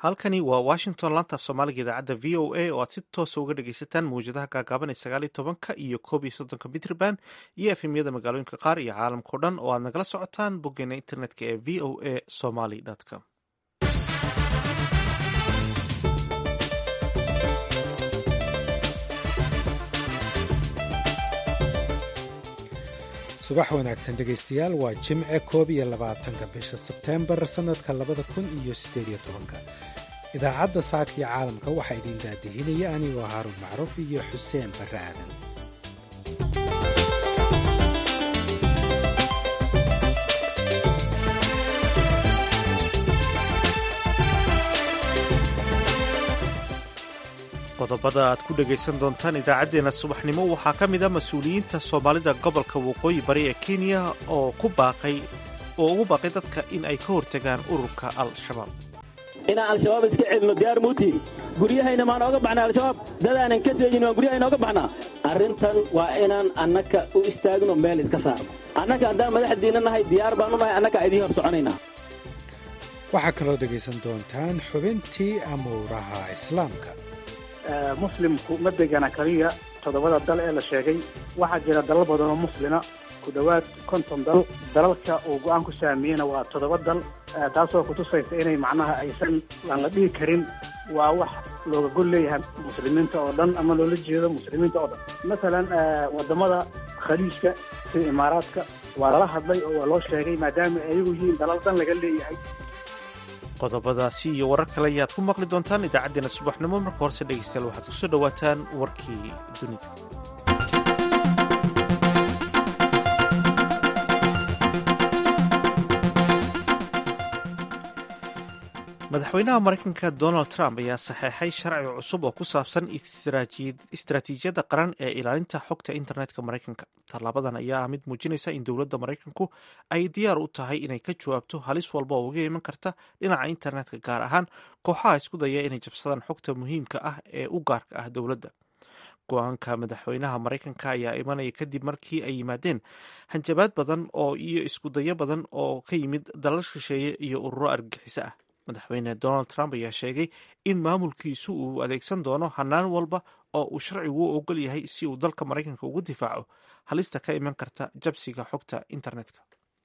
halkani waa washington lantaaf soomaaliga idaacadda v o a oo aad si toosa uga dhegaysataan mawjadaha gaagaaban ee sagaal iyo tobanka iyo koob iyo soddonka mitrband iyo efemyada magaalooyinka qaar iyo caalamkao dhan oo aad nagala socotaan boggeena internetka ee v o a somaly com subax wanaagsan dhegaystayaal waa jimce koob iyo labaatanka bisha sebteembar sannadka labada kun iyo siddeed iyo tobanka idaacadda saadka iyo caalamka waxaa idin daadihinaya anigoo haaruun macruuf iyo xuseen barre aadan qodobada aad ku dhegaysan doontaan idaacaddeenna subaxnimo waxaa ka mid a mas-uuliyiinta soomaalida gobolka waqooyi bari ee kenya oo ku baaqay oo ugu baaqay dadka in ay ka hortagaan ururka al-shabaab inaan al-shabaab iska celino diyaar muutiin guryahayna maa nooga baxna al-shabaab dadaanan ka teejin waan guryahay nooga baxnaa arrintan waa inaan annaka u istaagno meel iska saarno annaka haddaan madaxdiinna nahay diyaar baanu nahay annaka idiin hor soconaynaa waxaa kaloo dhegaysan doontaan xubintii amuuraha islaamka muslimku ma degana keliya toddobada dal ee la sheegay waxaa jira dalal badan oo muslina ku dhowaad konton dal dalalka uu go'aan ku saamiyeyna waa toddoba dal taasoo kutusaysa inay macnaha aysan aan la dhihi karin waa wax looga gol leeyahay muslimiinta oo dhan ama loola jeedo muslimiinta oo dhan masalan waddamada khaliijka sida imaaraadka waa lala hadlay oo waa loo sheegay maadaama ayagu yihiin dalal dhan laga leeyahay qodobadaasi iyo warar kale ayaad ku maqli doontaan idaacaddeenna subaxnimo marka horese dhegaystayaal waxaad ku soo dhowaataan warkii dunida madaxweynaha maraykanka donald trump ayaa saxeexay sharci cusub oo ku saabsan istaraatiijiyadda qaran ee ilaalinta xogta internetka maraykanka tallaabadan ayaa ah mid muujinaysa in dowladda maraykanku ay diyaar u tahay inay ka jawaabto halis walba oo uga iman karta dhinaca internetka gaar ahaan kooxaha isku daya inay jabsadaan xogta muhiimka ah ee u gaarka ah dowladda go-aanka madaxweynaha maraykanka ayaa imanaya kadib markii ay yimaadeen hanjabaad badan oo iyo iskudayo badan oo ka yimid dalal shisheeye iyo ururo argagixiso ah madaxweyne donald trump ayaa sheegay in maamulkiisu uu adeegsan doono hanaan walba oo uu sharcigu u ogol yahay si uu dalka maraykanka ugu difaaco halista ka iman karta jabsiga xogta internetka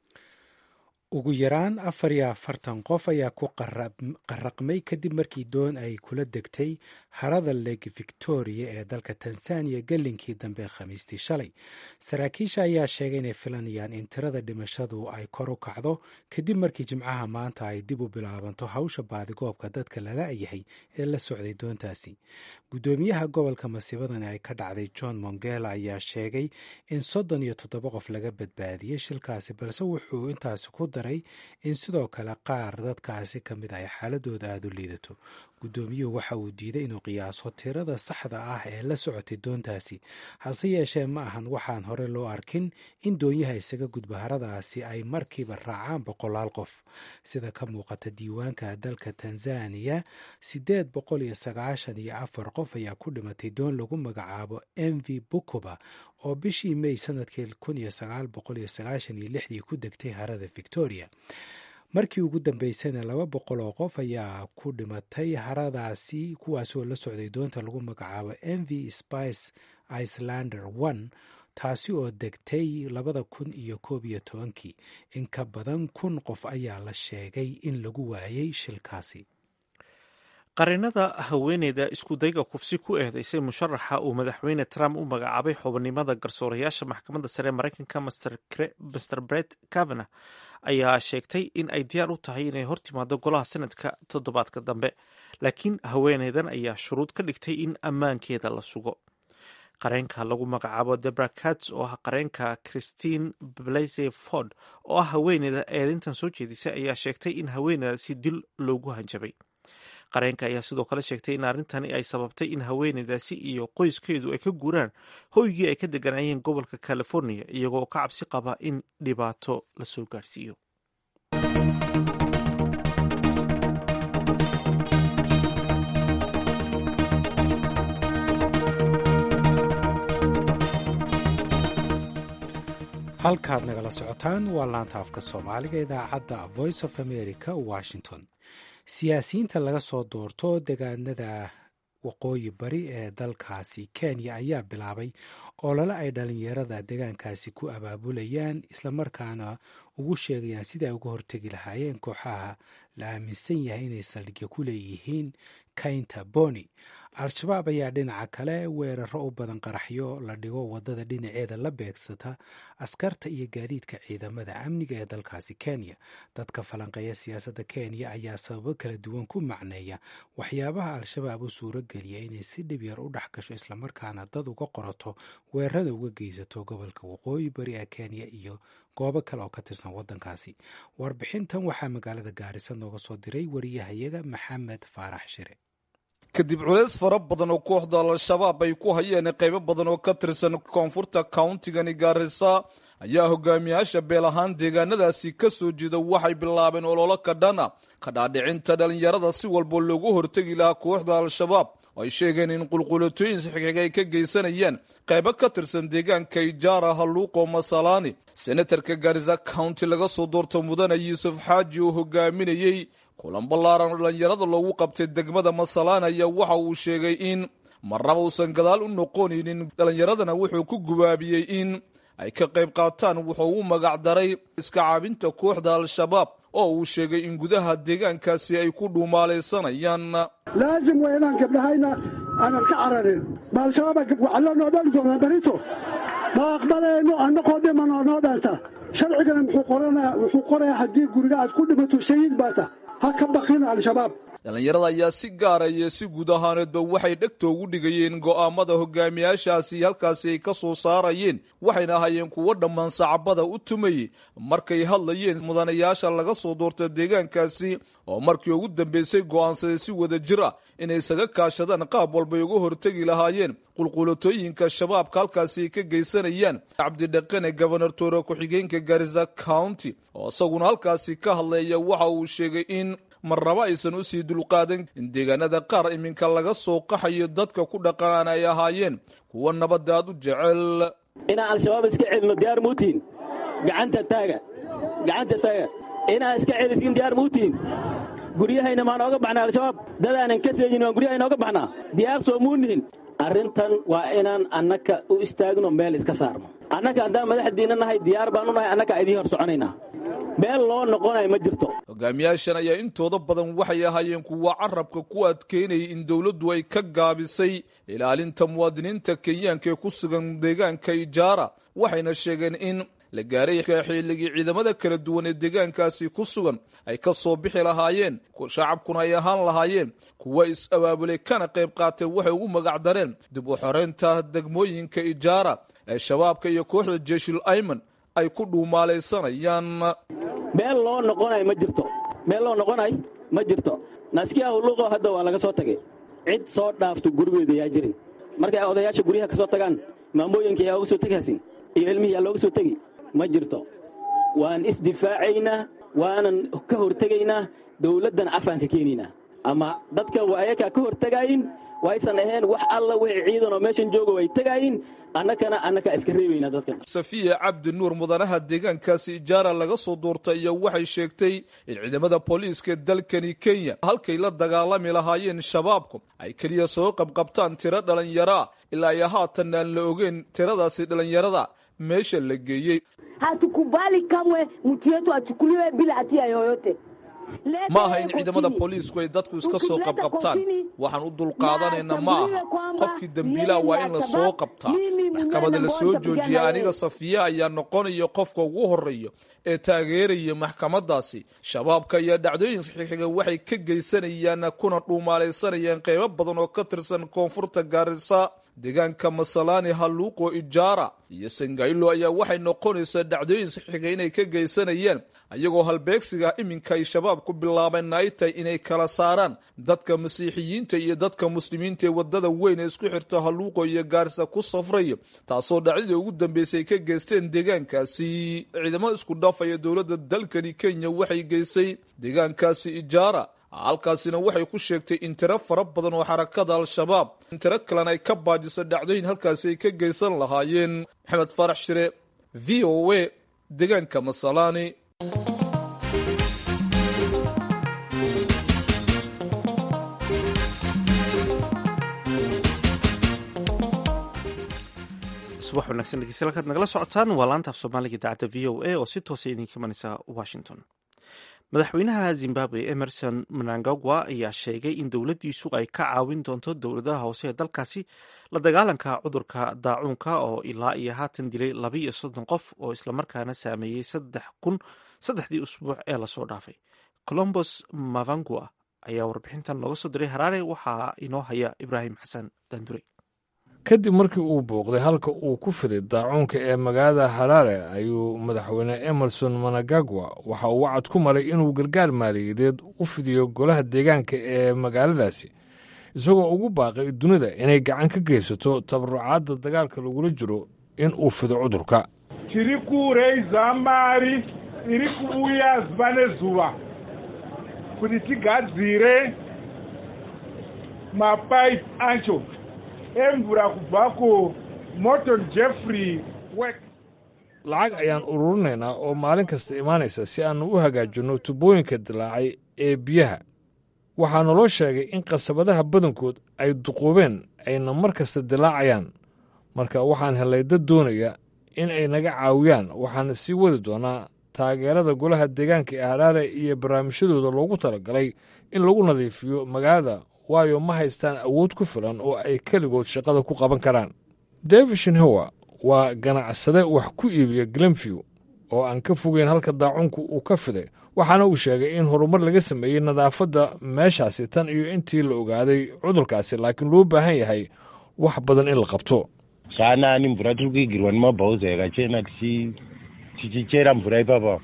ugu yaraan afar iyo afartan qof ayaa ku qaraqmay kadib markii doon ay kula degtay harada lake victoria ee dalka tanzaniya gelinkii dambe khamiistii shalay saraakiisha ayaa sheegay inay filanayaan in tirada dhimashadu ay kor u kacdo kadib markii jimcaha maanta ay dib u bilaabanto hawsha baadigoobka dadka lala yahay ee la socday doontaasi guddoomiyaha gobolka masiibadani ay ka dhacday john mongela ayaa sheegay in soddon iyo toddoba qof laga badbaadiyey shilkaasi balse wuxuu intaasi ku daray in sidoo kale qaar dadkaasi ka mid ay xaaladooda aada u liidato guddoomiyuhu waxa uu diiday inuu qiyaaso tirada saxda ah ee la socotay doontaasi hase yeeshee ma ahan waxaan hore loo arkin in doonyaha isaga gudba haradaasi ay markiiba raacaan boqolaal qof sida ka muuqata diiwaanka dalka tanzaniya siddeed boqol iyo sagaashan iyo afar qof ayaa ku dhimatay doon lagu magacaabo m v bukuba oo bishii may sanadkii kun iyo sagaal boqol iyo sagaashan iyo lixdii ku degtay harada victoria markii ugu dambeysayna laba boqol oo qof ayaa ku dhimatay haradaasi kuwaasoo la socday doonta lagu magacaabo m v spice icelander one taasi oo degtay labada kun iyo koob iyo tobankii in ka badan kun qof ayaa la sheegay in lagu waayay shilkaasi qareenada haweeneyda iskudayga kufsi ku eedeysay musharaxa uu madaxweyne trump u magacaabay xubinimada garsoorayaasha maxkamadda sare maraykanka master bret kavana ayaa sheegtay in ay diyaar u tahay inay hortimaado golaha sanadka toddobaadka dambe laakiin haweeneydan ayaa shuruud ka dhigtay in ammaankeeda la sugo qareenka lagu magacaabo debra cats oo ah qareenka christine blaise ford oo ah haweeneyda eedintan soo jeedisay ayaa sheegtay in haweeneydaasi dil loogu hanjabay qareenka ayaa sidoo kale sheegtay in arrintani ay sababtay in haweeneydaasi iyo qoyskeedu ay ka guuraan hoygii ay ka deganaayeen gobolka california iyagoo ka cabsi qaba in dhibaato lasoo gaarhsiiyo halkaad nagala socotaan waa laanta afka soomaaliga idaacadda voice of america washington siyaasiyiinta laga soo doorto degaanada waqooyi bari ee dalkaasi kenya ayaa bilaabay olole ay dhalinyarada degaankaasi ku abaabulayaan islamarkaana ugu sheegayaan sida ay uga hortegi lahaayeen kooxaha la aaminsan yahay inay saldhigya ku leeyihiin kaynta boni al-shabaab ayaa dhinaca kale weeraro u badan qaraxyo la dhigo wadada dhinaceeda la beegsata askarta iyo gaadiidka ciidamada amniga ee dalkaasi kenya dadka falanqeeya siyaasadda kenya ayaa sababo kala duwan ku macneeya waxyaabaha al-shabaab u suuro geliya inay si dhib yar u dhex gasho islamarkaana dad uga qorato weerarada uga geysato gobolka waqooyi bari ee kenya iyo goobo kale oo ka tirsan waddankaasi warbixintan waxaa magaalada gaarisa nooga soo diray wariyahayaga maxamed faarax shire kadib culays fara badan oo kooxda al-shabaab ay ku hayeen qaybo badan oo ka tirsan koonfurta countigani gaarisa ayaa hogaamiyaasha beel ahaan deegaanadaasi ka soo jeeda waxay bilaabeen ololo ka dhana ka dhaadhicinta dhallinyarada si walba loogu hortegi lahaa kooxda al-shabaab oo ay sheegeen in qulqulatooyin sixig ay ka geysanayaan qaybo ka tirsan deegaanka ijaara halluuqo masalaani senatarka gaarisa county laga soo doorto mudane yuusuf xaaji oo hogaaminayey kulan ballaaran oo dhallinyarada loogu qabtay degmada masalaan ayaa waxa uu sheegay in marnaba uusan gadaal u noqonaynin dhallinyaradana wuxuu ku gubaabiyey in ay ka qayb qaataan wuxuu u magacdaray iska caabinta kooxda al-shabaab oo uu sheegay in gudaha deegaankaasi ay ku dhuumaalaysanayaan laazim waa inaan gabdhahayna aanan ka cararin ma al-shabaab waxaa noo dhali doonaa barito ma aqbalayno annaqoo dhimanoo noo dhalta sharcigana wuxuu qorayaa haddii guriga aad ku dhimato shahiid baata ha ka bakina al-shabaab dhallinyarada ayaa si gaara iyo si guud ahaaneedba waxay dhegta ugu dhigayeen go'aamada hogaamiyaashaasi halkaasi ay ka soo saarayeen waxayna ahaayeen kuwo dhammaan sacabada u tumayey markay hadlayeen mudanayaasha laga soo doorta deegaankaasi oo markii ugu dambeysay go'aansaday si wada jir ah inay isaga kaashadaan qaab walbay uga hortegi lahaayeen qulqulatooyinka shabaabka halkaasi ay ka geysanayaan cabdidhaqane gobanor toore ku-xigeenka garisa county oo isaguna halkaasi ka hadlaya waxa uu sheegay in marnaba aysan u sii dulqaadan in deegaanada qaar iminka laga soo qaxayo dadka ku dhaqanaan ay ahaayeen kuwa nabadda aad u jecel inaan al-shabaab iska celino diyaar muutiin gacanta taaga gacanta taaga inaan iska celiskin diyaar muutiin guryahayna maan ooga baxnaa al-shabaab dadaanan ka seejin waan guryahayna ooga baxnaa diyaar soo muunihin arrintan waa inaan annaka u istaagno meel iska saarno annaka haddaan madaxdiinna nahay diyaar baanu nahay annaka idiin hor soconaynaa meel loo noqonayo ma jirto hogaamiyaashan ayaa intooda badan waxay ahaayeen kuwa carabka ku adkeynayay in dowladdu ay ka gaabisay ilaalinta muwaadiniinta kenyaanka ee ku sugan deegaanka ijaara waxayna sheegeen in la gaaray xilligii ciidamada kala duwan ee deegaankaasi ku sugan ay ka soo bixi lahaayeen shacabkuna ay ahaan lahaayeen kuwa is-abaabulay kana qayb qaatay waxay ugu magacdareen dib u xoreynta degmooyinka ijaara ee shabaabka iyo kooxda jeshul ayman ay ku dhuumaalaysanayaan meel loo noqonayo ma jirto meel loo noqonayo ma jirto naskiya hulluuqo hadda waa laga soo tagay cid soo dhaafto gurigeeda yaa jirin markay odayaasha guryaha ka soo tagaan maamooyinka yaa uga soo tegaysin iyo ilmihii yaa looga soo tegi ma jirto waan isdifaacaynaa waanan ka hortegaynaa dawladdan afaanka keenaynaa ama dadka waa ayakaa ka hortegaayin waysan ahayn wax alla wixii ciidan oo meeshan jooga way tegaayin annakana annakaa iska reebaynaa dadkan safiya cabdi nuur mudanaha deegaankaasi ijaara laga soo doortay iyo waxay sheegtay in ciidamada booliiska dalkani kenya halkay la dagaalami lahaayeen shabaabku ay keliya soo qabqabtaan tiro dhallinyaraa ilaa iyo haatan aan la ogeyn tiradaasi dhallinyarada meesha la geeyey hatukubali kamwe mtu yetu achukuliwe bila hatia yoyote ma aha in ciidamada booliisku ay dadku iska soo qabqabtaan waxaan u dulqaadanayna ma aha qofkii dembiilaha waa in la soo qabtaa maxkamada la soo joojiya aniga safiya ayaa noqonaya qofka ugu horeeya ee taageeraya maxkamadaasi shabaabka iyo dhacdooyin xixiga waxay ka geysanayaan kuna dhuumaalaysanayaan qeybo badan oo ka tirsan koonfurta gaarisa deegaanka masalaani halluuqo ijaara iyo sangaylo ayaa waxay noqonaysaa dhacdooyin saxiiga inay ka geysanayaan ayagoo halbeegsiga iminka ay shabaab ku bilaabeen ay tahay inay kala saaraan dadka masiixiyiinta iyo dadka muslimiinta ee wadada weyn ee isku xirta halluuqo iyo gaarisa ku safraya taasoo dhacdadii ugu dambeysay ka geysteen deegaankaasi ciidamo isku dhafaya dowladda dalkani kenya waxay geysay deegaankaasi ijaara halkaasina waxay ku sheegtay in tiro fara badan oo xarakada al-shabaab in tiro kalena ay ka baajiso dhacdooyin halkaasi ay ka geysan lahaayeen maxamed faarax shire v o a deegaanka masalaani subax wanaagsan dhegeystayaal halkaad nagala socotaan waa laanta af soomaaliga idaacadda v o a oo si toosa idinka imanaysa washington madaxweynaha zimbabwe emerson mnangagwa ayaa sheegay in dowladdiisu ay ka caawin doonto dowladaha hoose ee dalkaasi la dagaalanka cudurka daacuunka oo ilaa iyo haatan dilay laba iyo soddon qof oo islamarkaana saameeyey saddex kun saddexdii usbuuc ee lasoo dhaafay colombos mavangua ayaa warbixintan looga soo diray haraare waxaa inoo haya ibraahim xasan daandure kadib markii uu booqday halka uu ku fiday daacuunka ee magaalada haraare ayuu madaxweyne emerson managagwa waxa uu wacad ku maray inuu gargaar maaliyadeed u fidiyo golaha deegaanka ee magaaladaasi isagoo ugu baaqay dunida inay gacan ka geysato tabarucaadda dagaalka lagula jiro in uu fido cudurka tiri kureyza mari iri kuuya zuva nezuva kuti tigadzire mapaipi acho emvura kubva kumorton jeffrey work lacag ayaan ururinaynaa oo maalin kasta imaanaysa si aannu u hagaajinno tubooyinka dilaacay ee biyaha waxaa naloo sheegay in qasabadaha badankood ay duquubeen ayna mar kasta dilaacayaan marka waxaan hellay dad doonaya in ay naga caawiyaan waxaana sii wadi doonaa taageerada golaha deegaanka ee haraare iyo barnaamijyadooda loogu talagalay in lagu nadiifiyo magaalada waayo ma haystaan awood ku filan oo ay keligood shaqada ku qaban karaan david shinhowa waa ganacsade wax ku iibiya glenview oo aan ka fogeyn halka daacunku uu ka fiday waxaana uu sheegay in horumar laga sameeyey nadaafadda meeshaasi tan iyo intii la ogaaday cudurkaasi laakiin loo baahan yahay wax badan in la qabto zvanani mvura tiri kuigirwa nemabhauza yakachena tichichera mvura ipapa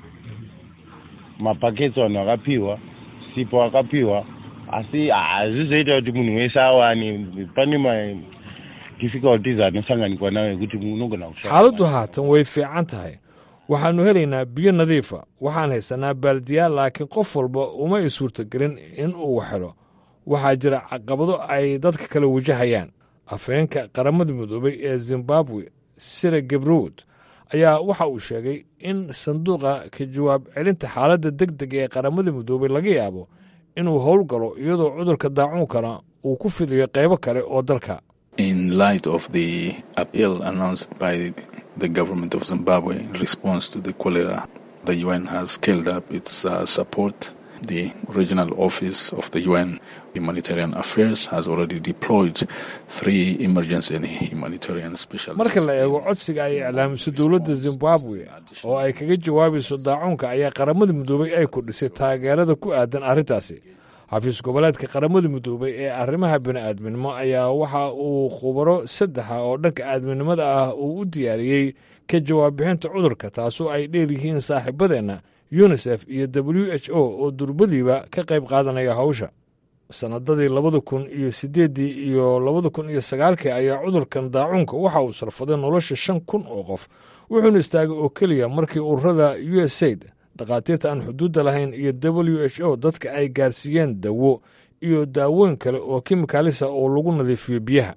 mapaketsi vanhu vakapiwa sipo vakapiwa asi hazvizoita kuti munhu wese awane pane madifficulties anosanganikwa nawo ekuti unogona xaaladdu haatan way fiican tahay waxaannu helaynaa biyo nadiifa waxaan haysanaa baaldiyaal laakiin qof walba uma i suurtagelin in uu waxhelo waxaa jira caqabado ay dadka kale wajahayaan afheenka qaramada midoobay ee zimbabwe sira gebrood ayaa waxa uu sheegay in sanduuqa ka jawaab celinta xaaladda deg deg ee qaramada midoobay laga yaabo inuu howlgalo iyadoo cudurka daacuunkana uu ku fidayo qaybo kale oo dalka in light of the appeal announced by the government of Zimbabwe in response to the cholera, the UN has scaled up its uh, support. The regional office of the UN Humanitarian Affairs has already deployed three emergency and humanitarian specialists. marka la eego codsiga ay iclaamiso dowladda zimbabwe oo ay kaga jawaabayso daacuunka ayaa qaramada midoobay ay kordhisay taageerada ku aadan arrintaasi xafiis goboleedka qaramada midoobay ee arrimaha bini'aadminimo ayaa waxa uu khubaro saddexa oo dhanka aadminimada ah uu u diyaariyey ka jawaab bixinta cudurka taasoo ay dheer yihiin saaxiibadeenna yunisef iyo w h o oo durbadiiba ka qayb qaadanaya hawsha sannadadii labada kun iyo siddeeddii iyo labada kun iyo sagaalkii ayaa cudurkan daacuunka waxa uu sarfaday nolosha shan kun oo qof wuxuuna istaagay oo keliya markii ururada u s aid dhakhaatiirta aan xuduudda lahayn iyo w h o dadka ay gaarsiiyeen dawo iyo daawooyin kale oo kimikaalisa oo lagu nadiifiyo biyaha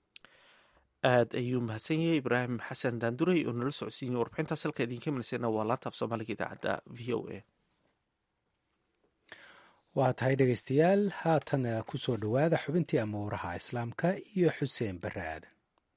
aad ayuu mahadsan yahay ibraahim xasan daanduray oo nala socodsiinay warbixintaas halka idinka milisana waa laanta af soomaaliga idaacadda v o a waa tahay dhegaystayaal haatan ku soo dhowaada xubintii amuuraha islaamka iyo xuseen barre aadan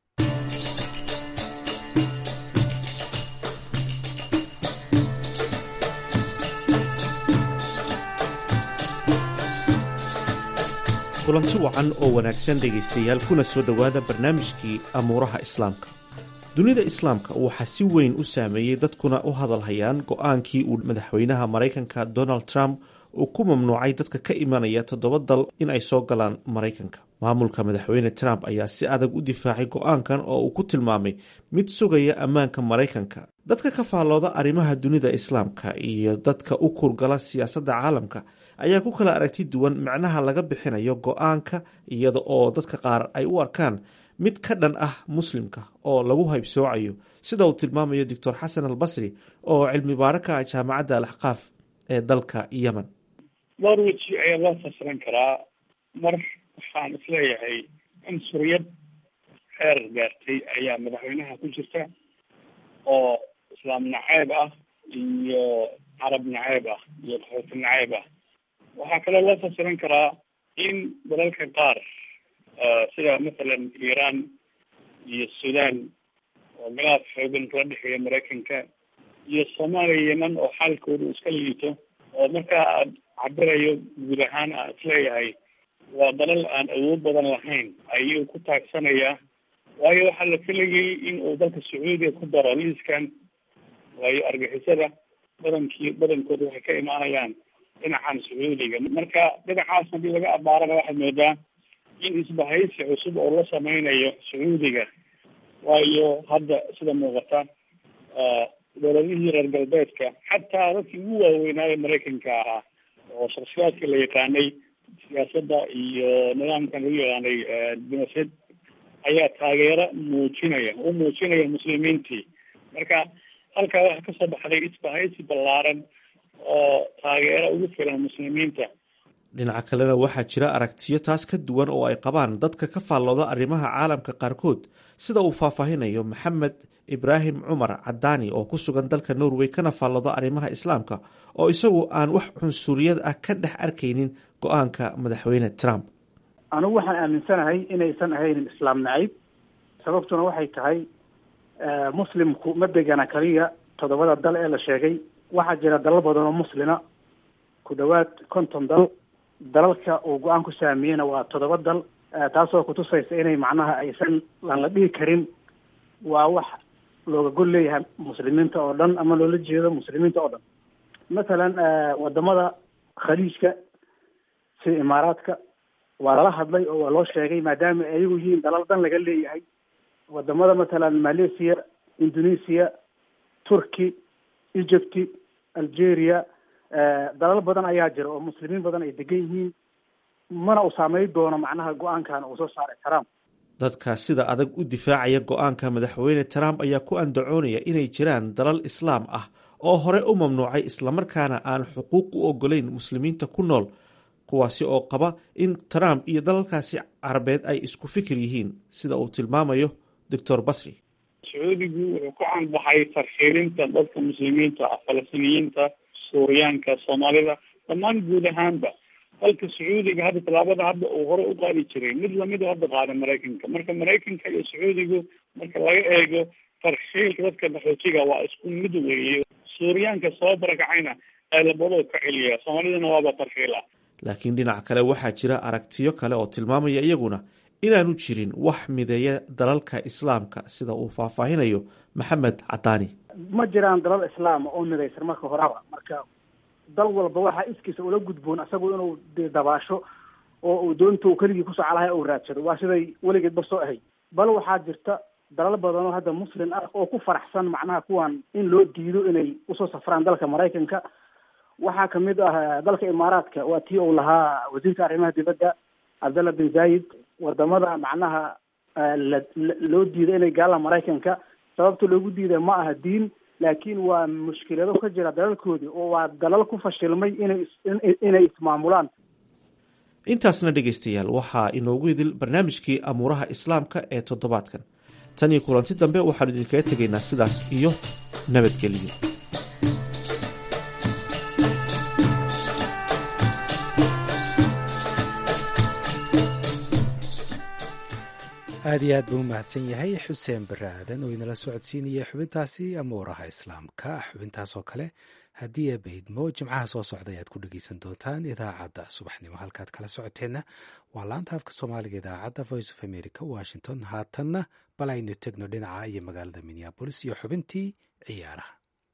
kulanti wacan oo wanaagsan dhegaystayaal kuna soo dhowaada barnaamijkii amuuraha islaamka dunida islaamka waxaa si weyn u saameeyey dadkuna u hadalhayaan go-aankii uu madaxweynaha maraykanka donald trump uu ku mamnuucay dadka ka imanaya toddoba dal in ay soo galaan maraykanka maamulka madaxweyne trump ayaa si adag u difaacay go-aankan oo uu ku tilmaamay mid sugaya ammaanka maraykanka dadka ka faallooda arrimaha dunida islaamka iyo dadka u kurgala siyaasadda caalamka ayaa ku kala aragti duwan macnaha laga bixinayo go-aanka iyada oo dadka qaar ay u arkaan mid ka dhan ah muslimka oo lagu haybsoocayo sida uu tilmaamayo doctor xasan al basri oo cilmi baaro ka ah jaamacadda alaxqaaf ee dalka yemen dhowr weji ayaa loo fasiran karaa mar waxaan isleeyahay cunsuriyad xeer gaartay ayaa madaxweynaha ku jirta oo islaam naceeb ah iyo carab naceeb ah iyo qaxooti naceeb ah waxaa kaloo loo fasiran karaa in dalalka qaar sida mathalan iran iyo sudan oo galaaf xoogan kala dhexeeya maraykanka iyo soomaaliya yeman oo xaalkooda iska liito oo markaa aad cabirayo guud ahaan aan isleeyahay waa dalal aan awood badan lahayn ayuu ku taagsanayaa waayo waxaa la filayay in uu dalka sacuudiga ku daro liiskan waayo argixisada badankii badankooda waxay ka imaanayaan dhinacan sacuudiga marka dhinacaas haddii laga abaarana waxaad moodaa in isbahaysi cusub oo la sameynayo sacuudiga waayo hadda sida muuqata dowladihii reer galbeedka xataa dadkii ugu waaweynaayo maraykanka ahaa oo shaksiyaadka la yaqaanay siyaasadda iyo nidaamkan lagu yaqaanay dimasad ayaa taageero muujinaya u muujinaya muslimiintii marka halkaa waxaa kasoo baxday isbahaysi ballaaran oo taageero ugu filan muslimiinta dhinaca kalena waxaa jira aragtiyo taas ka duwan oo ay qabaan dadka ka faallooda arrimaha caalamka qaarkood sida uu faahfaahinayo maxamed ibraahim cumar cadaani oo ku sugan dalka norway kana faallooda arrimaha islaamka oo isagu aan wax cunsuriyad ah ka dhex arkaynin go-aanka madaxweyne trump anigu waxaan aaminsanahay inaysan ahaynin islaam nacayb sababtuna waxay tahay muslimku ma degana kaliya toddobada dal ee la sheegay waxaa jira dalal badan oo muslina ku dhawaad konton dal dalalka uu go-aan ku saamiyeyna waa toddoba dal taasoo kutusaysa inay macnaha aysan aan la dhihi karin waa wax looga gol leeyahay muslimiinta oo dhan ama loola jeedo muslimiinta oo dhan mathalan wadamada khaliijka sida imaaraadka waa lala hadlay oo waa loo sheegay maadaama ayagu yihiin dalal dan laga leeyahay wadamada mathalan malaysia indonesia turkey egypt algeria dalal badan ayaa jira oo muslimiin badan ay degan yihiin mana u saameyn doono macnaha go-aankan uu soo saaray trump dadka sida adag u difaacaya go-aanka madaxweyne trump ayaa ku andacoonaya inay jiraan dalal islaam ah oo hore u mamnuucay islamarkaana aan xuquuq u ogolayn muslimiinta ku nool kuwaasi oo qaba in trump iyo dalalkaasi carabeed ay isku fikir yihiin sida uu tilmaamayo doctor basri sacuudigu wuxuu ku canbaxay tarxiilinta dadka muslimiinta ah falastiiniyiinta suuriyaanka soomaalida dhammaan guud ahaanba dalka sacuudiga hadda tallaabada hadda uu hore u qaadi jiray mid lamida hadda qaada maraykanka marka maraykanka iyo sacuudigu marka laga eego tarxiilka dadka qaxootiga waa isku mid weeye suuriyaanka soo barakacayna ay labadoo ka celiya soomaalidana waaba tarxiila laakiin dhinac kale waxaa jira aragtiyo kale oo tilmaamaya iyaguna inaanu jirin wax mideeya dalalka islaamka sida uu faahfaahinayo maxamed cadaani ma jiraan dalal islaama oo midaysan marka horeba marka dal walba waxaa iskiisa ula gudboon isagu inuu de dabaasho oo uu doonta uu keligii kusoo calahay uu raadsado waa siday weligeedba soo ahayd bal waxaa jirta dalal badan oo hadda muslim ah oo ku faraxsan macnaha kuwan in loo diido inay usoo safraan dalka maraykanka waxaa kamid ah dalka imaaraadka waa tii uu lahaa wasiirka arrimaha dibadda cabdalla bin zayid wadamada macnaha la loo diido inay gaalaan maraykanka sababta loogu diida ma aha diin laakiin waa mushkilado ka jira dalalkoodii oo waa dalal ku fashilmay inay inay ismaamulaan intaasna dhegaystayaal waxaa inoogu idil barnaamijkii amuuraha islaamka ee toddobaadkan tan iyo kulanti dambe waxaanu idinkaga tegaynaa sidaas iyo nabadgeliyo aad iyo aad buu u mahadsan yahay xuseen bare aadan oo inala socodsiinaya xubintaasi amuuraha islaamka xubintaasoo kale haddii aa baydmo jimcaha soo socda ayaad ku dhegeysan doontaan idaacadda subaxnimo halkaad kala socoteenna waa laanta afka soomaaliga idaacadda voice of america washington haatanna bal aynu tegno dhinaca iyo magaalada minneabolis iyo xubintii ciyaaraha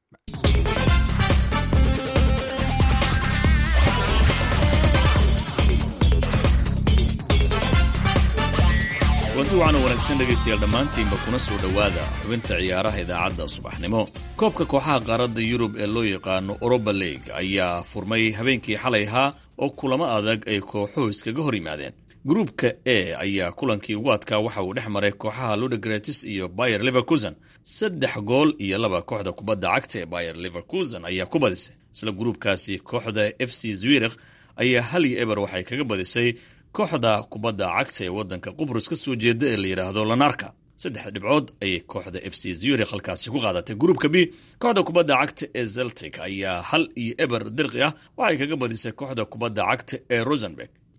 kulanti waxaana wanaagsan dhegaystayaal dhammaantiinba kuna soo dhowaada xubinta ciyaaraha idaacadda subaxnimo koobka kooxaha qaaradda yurub ee loo yaqaano oroba league ayaa furmay habeenkii xalay ahaa oo kulamo adag ay kooxuhu iskaga hor yimaadeen gruupka e ayaa kulankii ugu adkaa waxa uu dhex maray kooxaha ludogretis iyo bayer leverkusen saddex gool iyo laba kooxda kubadda cagta ee bayer leverkusen ayaa ku badisay isla gruupkaasi kooxda f c zwirikh ayaa hal iyo eber waxay kaga badisay kooxda kubadda cagta ee waddanka qubrus ka soo jeeda ee la yidhaahdo lanarka saddex dhibcood ayay kooxda f c zurikh halkaasi ku qaadatay gruupka b kooxda kubadda cagta ee zeltic ayaa hal iyo eber dirqi ah waxay kaga badisay kooxda kubadda cagta ee rosenberg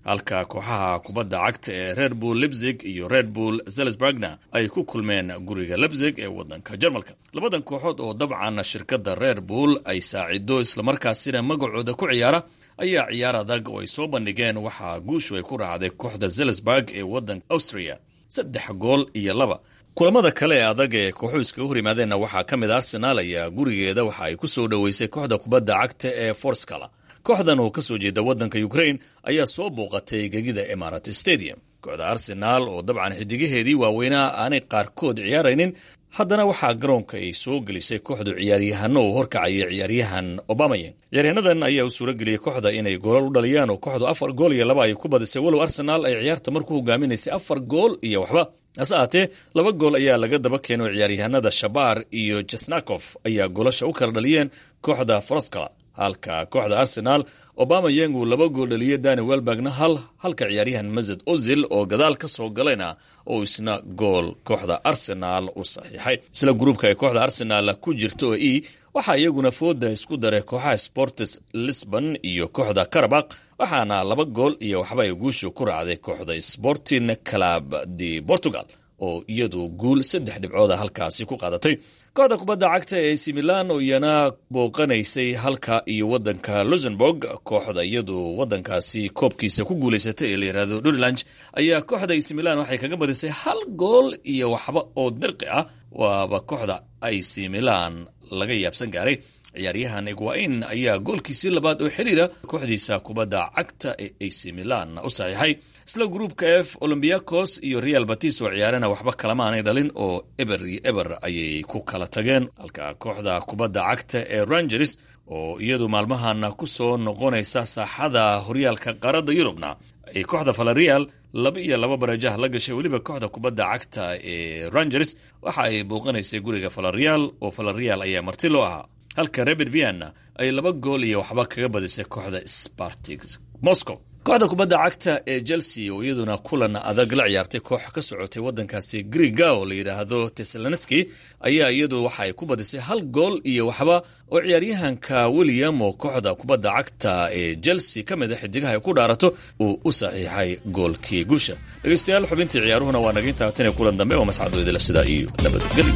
halka kooxaha kubadda cagta ee red bull lebzig iyo red bull zelsburgna ay ku kulmeen guriga lebzig ee waddanka jarmalka labadan kooxood oo dabcan shirkadda red bull ay saacido islamarkaasina magacooda ku ciyaara ayaa ciyaar adag oo ay soo bandhigeen waxaa guushu ay ku raacday kooxda zelsburg ee waddanka austria saddex gool iyo laba kulamada kale ee adag ee kooxuhu iskaga hor yimaadeenna waxaa ka mid a arsenaal ayaa gurigeeda waxa ay ku soo dhoweysay kooxda kubadda cagta ee forskala kooxdan oo ka soo jeeda waddanka ukrain ayaa soo booqatay gegida emarat stadium kooxda arsenaal oo dabcan xidigaheedii waaweynaa aanay qaarkood ciyaaraynin haddana waxaa garoonka ay soo gelisay kooxdu ciyaaryahano uu horkacaya ciyaaryahan obamayan ciyaaryahannadan ayaa u suura geliyey kooxda inay goolal u dhaliyaan oo kooxdu afar gool iyo laba ay ku badisay walow arsenaal ay ciyaarta marku hogaaminaysay afar gool iyo waxba hase ahaatee laba gool ayaa laga daba keenay oo ciyaaryahanada shabaar iyo jesnakof ayaa goolasha u kala dhaliyeen kooxda froskala halka kooxda arsenaal obama yang uu laba gool dhaliyey dani welbergna hal halka ciyaaryahan mazed ozil oo gadaal ka soo galayna oo isna gool kooxda arsenaal u saxiixay isla gruubka ay kooxda arsenaal ku jirto oo e waxaa iyaguna fooda isku daray kooxaha sportes lisbon iyo kooxda karabak waxaana laba gool iyo waxba ay guushu ku raacday kooxda sporting club de portugal oo iyadu guul saddex dhibcooda halkaasi ku qaadatay kooxda kubadda cagta ee ac milan oo iyana booqanaysay halka iyo waddanka luxemburg kooxda iyadu waddankaasi koobkiisa ku guulaysatay ee la yidhaahdo durilange ayaa kooxda ac milan waxay kaga badisay hal gool iyo waxba oo dirqi ah waaba kooxda ac milan laga yaabsan gaaray ciyaaryahan egwain ayaa goolkiisii labaad oo xidhiira kooxdiisa kubadda cagta ee ac milan u saxiixay isla gruupka f olombiakos iyo real batis oo ciyaarana waxba kalama aanay dhalin oo eber iyo eber ayay ku kala tageen halka kooxda kubadda cagta ee rangers oo iyadu maalmahan ku soo noqonaysa saaxada horyaalka qaaradda yurubna ay kooxda valerial laba iyo laba barajaha la gashay weliba kooxda kubadda cagta ee rangers waxa ay booqanaysay guriga valerial oo valerial ayaa marti loo ahaa halka rebert vienna ay laba gool iyo waxba kaga badisay kooxda spartik moscow kooxda kubadda cagta ee chelsea oo iyaduna kulan adag la ciyaartay koox ka socotay waddankaasi griga oo la yidhaahdo tesaloneski ayaa iyadu waxa ay ku badisay hal gool iyo waxba oo ciyaaryahanka william oo kooxda kubadda cagta ee chelsea ka mid a xidigaha ay ku dhaarato uu u saxiixay goolkii guusha dhegeystayaal xubintii ciyaaruhuna waa naga intaa tan kulan dambe oo mascadooydila sidaa iyo nabadgelyo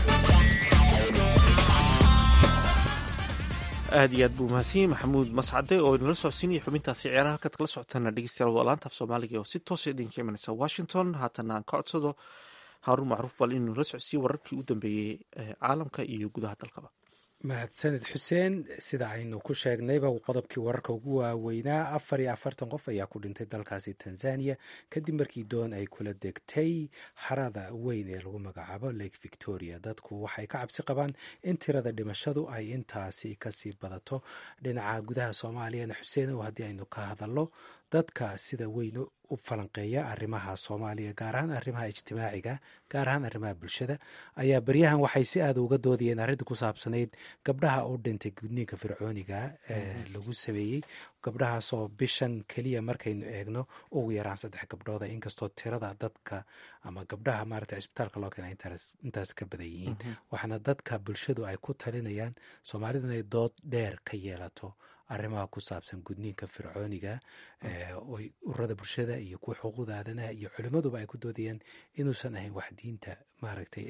aad iyo aad buu mahadsanyahy maxamuud mascade oo inala socodsiinaya xubintaasi ciyaaraha halkaad kala socotaana dhegeystayaal waa laanta af soomaaliga oo si toosa idinka imanaysa washington haatana aan ka codsado haaruun macruuf bal inuu nala socodsiiye wararkii u dambeeyey caalamka iyo gudaha dalkaba mahadsaned xuseen sida aynu ku sheegnayba qodobkii wararka ugu waaweynaa afar iyo afartan qof ayaa ku dhintay dalkaasi tanzania kadib markii doon ay kula degtay harada weyn ee lagu magacaabo lake victoria dadku waxay ka cabsi qabaan in tirada dhimashadu ay intaasi kasii badato dhinaca gudaha soomaaliyana xuseen oo haddii aynu ka hadalno dadka sida weyn u falanqeeya arrimaha soomaaliya gaar ahaan arrimaha ijtimaaciga gaar ahaan arrimaha bulshada ayaa beryahan waxay si aada uga doodayeen arrinta ku saabsanayd gabdhaha u dhintay gudniinka fircooniga ee lagu sameeyey gabdhahaasoo bishan keliya markaynu eegno ugu yaraan saddex gabdhooda inkastoo tirada dadka ama gabdhaha maarata cisbitaalka loo keena intaas ka badan yihiin waxaana dadka bulshadu ay ku talinayaan soomaalidu inay dood dheer ka yeelato arrimaha ku saabsan gudniinka fircooniga oy ururada bulshada iyo kuwa xuquuqda aadanaha iyo culimmaduba ay ku doodayaan inuusan ahayn wax diinta maaragtay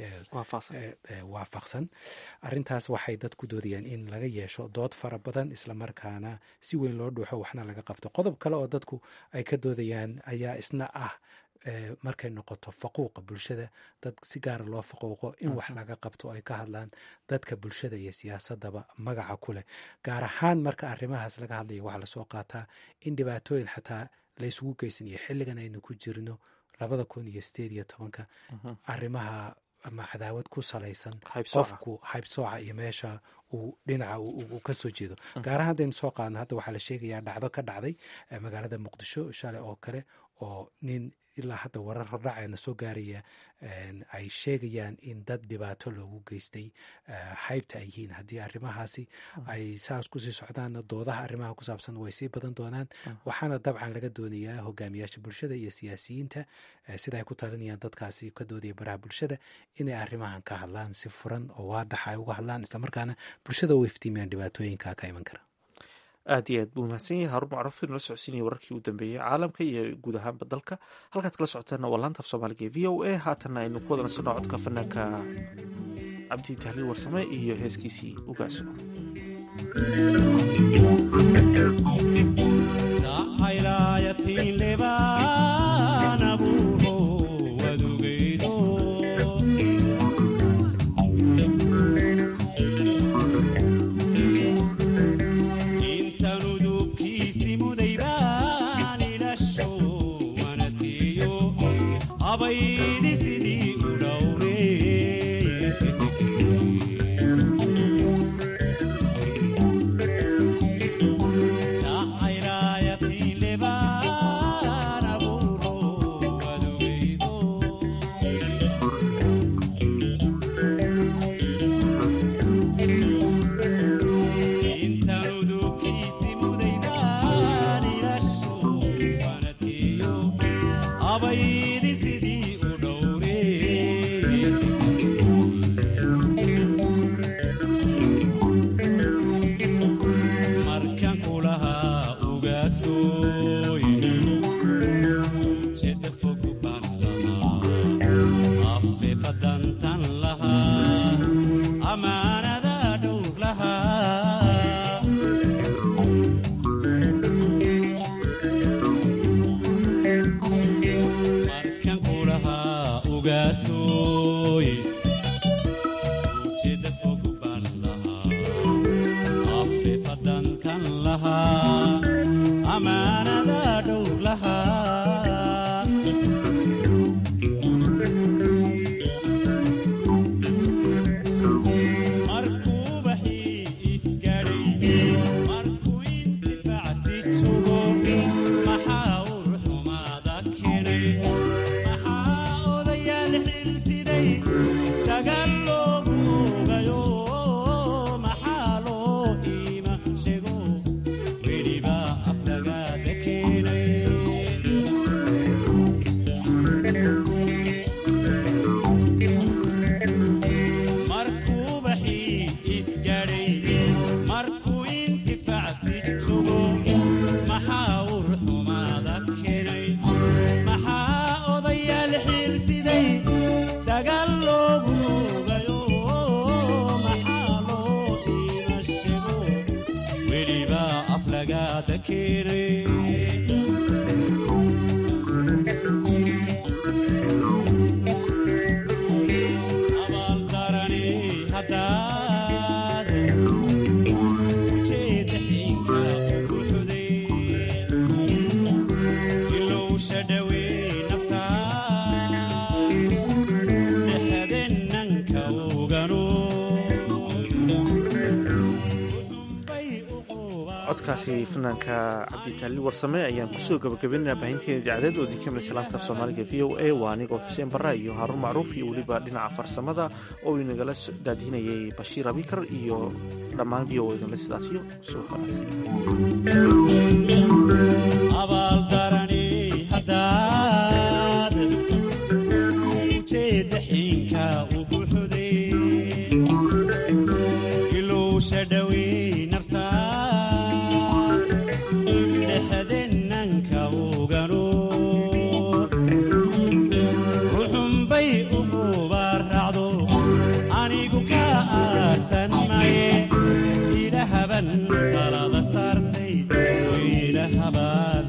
waafaqsan arrintaas waxay dad ku doodayaan in laga yeesho dood fara badan islamarkaana si weyn loo dhuuxo waxna laga qabto qodob kale oo dadku ay ka doodayaan ayaa isna ah markay noqoto faquuqa bulshada dad si gaara loo faquuqo in wax laga qabto ay ka hadlaan dadka bulshada iyo siyaasadaba magaca ku leh gaar ahaan marka arrimahaas laga hadlaya waxaa lasoo qaataa in dhibaatooyin xataa laysugu geysanayo xilligan aynu ku jirno labada kun iyo sideed iyo tobanka arrimaha ama cadaawad ku salaysan qofku haybsooca iyo meesha uu dhinaca uu ka soo jeedo gaar ahaan haddaynu soo qaadno hadda waxaa la sheegayaa dhacdo ka dhacday magaalada muqdisho shalay oo kale oo nin ilaa hadda warar hordhaceena soo gaaraya ay sheegayaan in dad dhibaato loogu geystay haybta ay yihiin haddii arrimahaasi ay saas kusii socdaanna doodaha arrimaha ku saabsan way sii badan doonaan waxaana dabcan laga doonayaa hogaamiyaasha bulshada iyo siyaasiyiinta sida ay ku talinayaan dadkaasi ka doodaya baraha bulshada inay arrimahan ka hadlaan si furan oo waadaxa ay uga hadlaan islamarkaana bulshada u iftiimiyaan dhibaatooyinka ka iman kara aad iyo aad buu mahadsan yahay haruun macruuf inala socodsiinaya wararkii u dambeeyey caalamka iyo guud ahaanba dalka halkaad kala socoteena waa laanta af soomaaliga ee v o a haatanna aynu ku wada nasanno codka fanaanka cabdi tahliil warsame iyo heeskiisii ugaaso codkaasi fanaanka cabditaaliil warsame ayaan kusoo gabagabeynaa baahinteena idaacadeed oo idinka midaysa laanta af soomaaliga v o a waa anigoo xuseen barra iyo haaruun macruuf iyo weliba dhinaca farsamada oo inagala daadihinayay bashiir abikar iyo dhammaan v o idinle sidaasiyo subax wanaagsan ruxunbay ugubaracdo anigu ka aarsan maye ilahaban talada saartay ilahaban